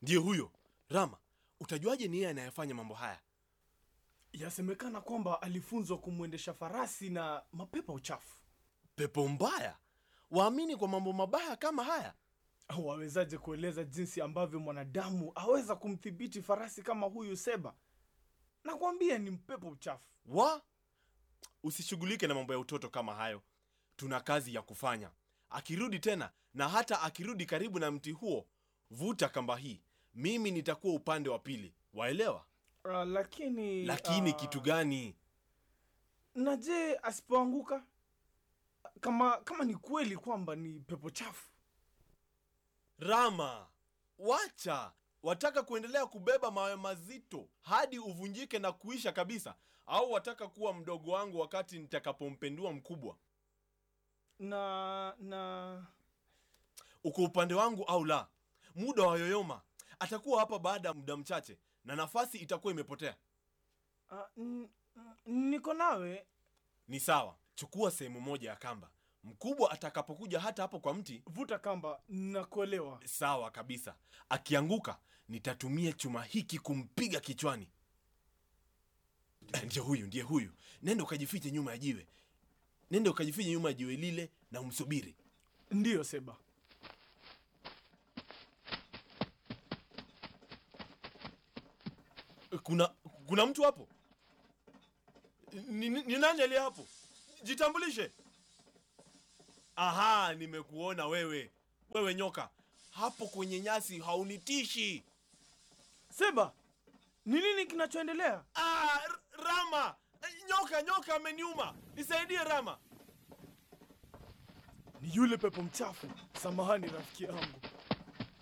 Ndiye huyo Rama. Utajuaje ni yeye anayefanya mambo haya? Yasemekana kwamba alifunzwa kumwendesha farasi na mapepo uchafu. Pepo mbaya waamini kwa mambo mabaya kama haya? Wawezaje kueleza jinsi ambavyo mwanadamu aweza kumdhibiti farasi kama huyu Seba? Nakwambia ni mpepo uchafu. Wa usishughulike na mambo ya utoto kama hayo. Tuna kazi ya kufanya. Akirudi tena, na hata akirudi karibu na mti huo, vuta kamba hii, mimi nitakuwa upande wa pili. Waelewa? Uh, lakini Lakini ah, kitu gani? na je, asipoanguka kama kama ni kweli kwamba ni pepo chafu? Rama, wacha. Wataka kuendelea kubeba mawe mazito hadi uvunjike na kuisha kabisa, au wataka kuwa mdogo wangu wakati nitakapompendua mkubwa? Na na Uko upande wangu au la? Muda wa yoyoma atakuwa hapa baada ya muda mchache, na nafasi itakuwa imepotea. ah, n- n- niko nawe. Ni sawa, chukua sehemu moja ya kamba. Mkubwa atakapokuja hata hapo kwa mti, Vuta kamba, nakuelewa. sawa kabisa. Akianguka, nitatumia chuma hiki kumpiga kichwani. Eh, Ndiye huyu, ndiye huyu. Nenda ukajifiche nyuma ya jiwe, nenda ukajifiche nyuma ya jiwe lile na umsubiri. Ndiyo Seba. Kuna kuna mtu hapo? Ni, ni, ni nani aliye hapo? Jitambulishe. Aha, nimekuona wewe. Wewe nyoka hapo kwenye nyasi, haunitishi. Seba, ni nini kinachoendelea? Ah, R- Rama, nyoka nyoka ameniuma, nisaidie Rama. Ni yule pepo mchafu. Samahani rafiki yangu.